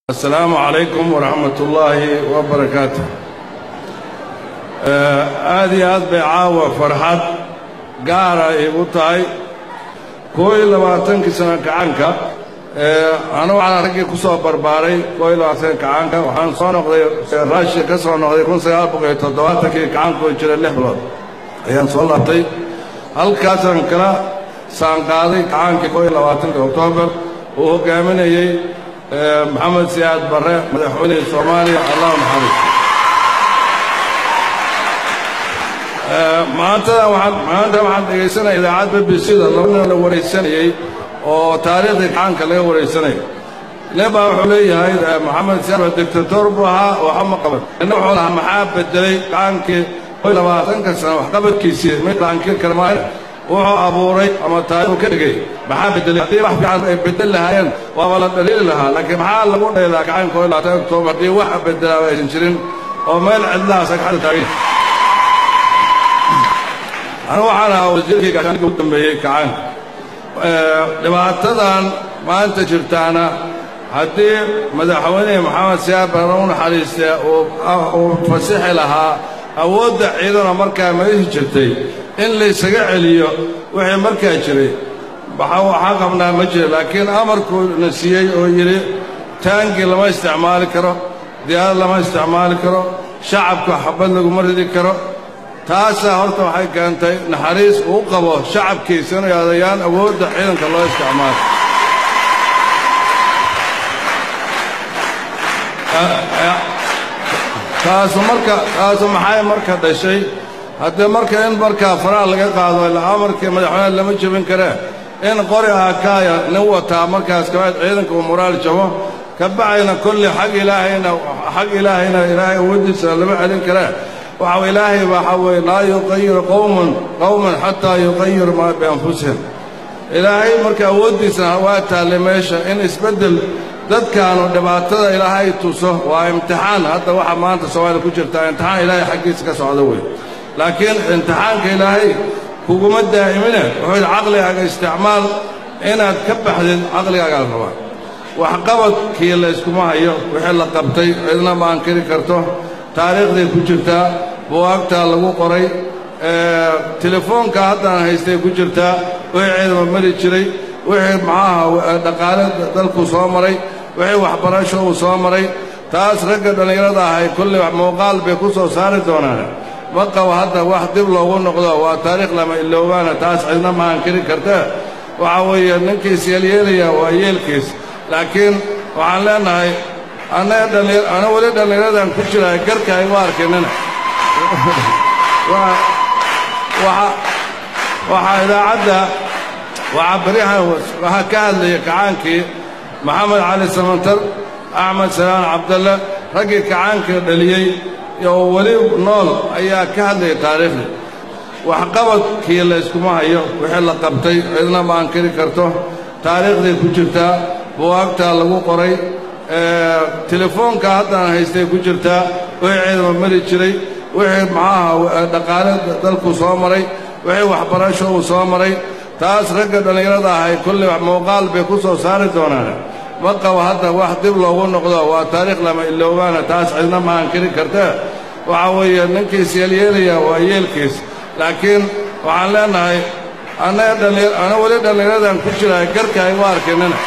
asalaamu calaykum waraxmat ullaahi wabarakaatu aad iyo aad bay caawa farxad gaara igu tahay koo iyo labaatankii sana kacaanka anu waxaan raggii ku soo barbaaray koo iyo labaatanka kacaanka waxaan soo noqday raashi ka soo noqday kun sagaal boqol iyo toddobaatankii kacankoo jira lix bilood ayaan soo laabtay halkaasaan kala saanqaaday kacaankii koo iyo labaatankii oktoobar uu hogaaminayey maxamed siyaad barre madaxweynihii soomaaliya allah naxariisto maantada waxaan maanta waxaan dhegaysanaya idaacad b b c da laba nin la waraysanayey oo taariikhdii gacanka laga waraysanayay nin baa wuxuu leeyahay maxamed siyaad barre dictator buu ahaa waxa ma qaban nina wuxuu lahaa maxaa bedelay gacankii koy labaatanka sana waxqabadkiisii mid laankii karmaan wuxuu abuuray ama taariikhu ka dhigay maxaa bedelay haddii wax fiican ay bedel lahaayeen waaba la dhaliili lahaa laakiin maxaa lagu dhaylaa gacanka oo labaatan oktoobar haddii wax bedelaaba aysan jirin oo meel cidlaha sagxada taagan anigu waxaan ahaa wasiirkii gaashaandhigga ugu dambeeyey kacaanka dhibaatadan maanta jirtaana haddii madaxweynihii maxamed siyaad barre u naxariiste uu fasixi lahaa awoodda ciidana markaa meeshii jirtay in laysaga celiyo wixii markaa jiray waxaa qabnaa ma jira laakiin amarkuu na siiyey oo yidhi taangi lama isticmaali karo diyaarad lama isticmaali karo shacabka xabad laguma ridi karo taasaa horta waxay keentay naxariis uu qabo shacabkiisa inay adayaan awoodda ciidanka loo isticmaalo taasu marka taasu maxay marka dhashay haddee marka in markaa faraha laga qaado ilaa amarkii madaxweyne lama jebin karee in qori akaaya nin wataa markaas kabaad ciidanka uu moraal jabo ka bacayna kolli xag ilaahayna xag ilaahayna ilaahay awooddiisa lama celin karee waxa ilaahay waxa weeye laa yuqayiru qowman qowman xataa yuqayiru maa bianfusihim ilaahay marka awooddiisana waa taallay meesha in isbeddel dadkaanu dhibaatada ilaahay tuso waa imtixaan hadda waxa maanta soomaaliya ku jirtaa imtixaan ilaahay xaggiisa ka socda wey laakiin imtixaanka ilaahay kuguma daa'imine wuxuu yidhi caqligaaga isticmaal inaad ka baxdid caqligaagaa la rabaa waxqabadkii layskuma hayo wixii la qabtay cidna ma ankiri karto taariikhday ku jirtaa buwaagtaa lagu qoray telefoonka haddaan haystay ku jirtaa wixii ciidama mari jiray wixii maxaaha dhaqaale dalku soo maray wixii waxbarasho uu soo maray taas ragga dhallinyarada ahay kulli muuqaal bay ku soo saari doonaan ma qabo hadda wax dib loogu noqdo waa taariikh lama iloobaana taas cidna ma ankiri kartee waxa weeye ninkiis yeelyeelaya waa yeelkiis laakiin waxaan leenahay ana weli dhallinyaradan ku jiraay garka aygu arkinina waxaa idaacadda waxaa baryahan waxaa ka hadlaya kacaankii maxamed cali samantar axmed salaan cabdalle raggii kacaankii dhaliyey oo weli nool ayaa ka hadlaya taariikhdii waxqabadkii layskuma hayo wixii la qabtay cidna ma ankiri karto taariikhday ku jirtaa buwaagtaa lagu qoray telefoonka haddaan haystay ku jirtaa wixii ciidama mari jiray wixii maxaaha dhaqaale dalku soo maray wixii waxbarasho uu soo maray taas ragga dhallinyarada ahay kulli muuqaal bay ku soo saari doonaan ma qabo hadda wax dib loogu noqdo waa taariikh lama iloobaana taas cidna ma ankiri kartee waxa weeye ninkiis yeelyeelaya waa yeelkiis laakiin waxaan leenahay ana weli dhallinyaradan ku jiraay garka aygu arkinina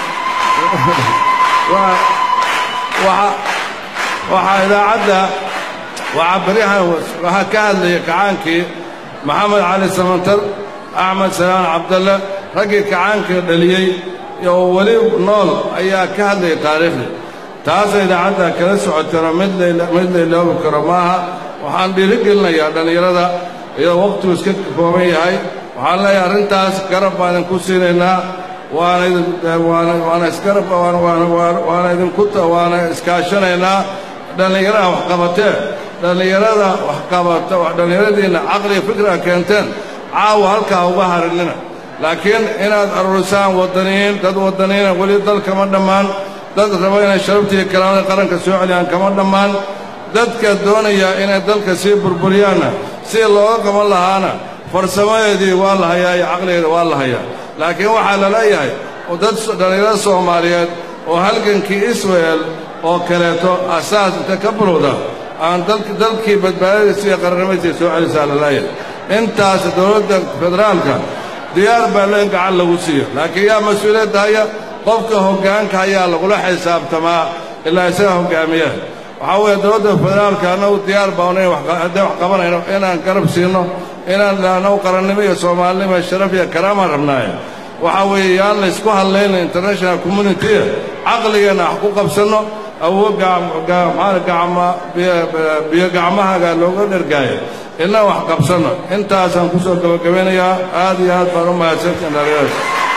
waxaa idaacadda waxaa baryahan waxaa ka hadlaya kacaankii maxamed cali samantar axmed salaan cabdalle raggii kacaankii dhaliyey oo weli nool ayaa ka hadlaya taariikhdii taasa idaacadda kala socotana mid la iloobi karo maaha waxaan dhiirigelinayaa dhallinyarada iyadoo wakhtigu iska kooban yahay waxaan leeyahay arrintaas garab baan idinku siinaynaa waana isgarab waana idinku waana iskaashanaynaa dhallinyaraha waxqabatee dhallinyarada waxqabata dhallinyaradiinna caqliga fikra keenteen caawa halkaa uga harinina laakiin inaad aruurisaan waddaniyiin dad waddaniyiina weli dal kama dhammaan dad raba inay sharabtiiyo karaamada qaranka soo celiyaan kama dhammaan dadka doonaya inay dalka sii burburiyaanna si looga qaban lahaana farsamadeedii waa la hayaa iyo caqligeeda waa la hayaa laakiin waxaa la leeyahay dad dhallinyarada soomaaliyeed oo halgankii israel oo kaleeto asaas inta ka bulowda aan dalkii badbaadadiisa iyo qarannimadiisa soo celisaa laleeyahay intaas dowladda federaalka diyaar baa le in gacan lagu siiyo laakiin yaa mas-uuliyadda haya qofka hoggaanka ayaa lagula xisaabtamaa ilaa isaga hoggaamiya waxaa weeye dowladda federaalka annagu diyaar baana haddee wax qabanayno inaan garab siinno inaan annagu qarannimo iyo soomaalinimo iyo sharaf iyo karaamaan rabnaaye waxaa weeye yaan laysku hadlayna international communitya caqligeenna wax ku qabsanno awood biyo gacmahaga looga dhergaayo inna wax qabsanno intaasaan ku soo gabagabeynayaa aad iyo aad baan u mahadsantiin dhalinyarada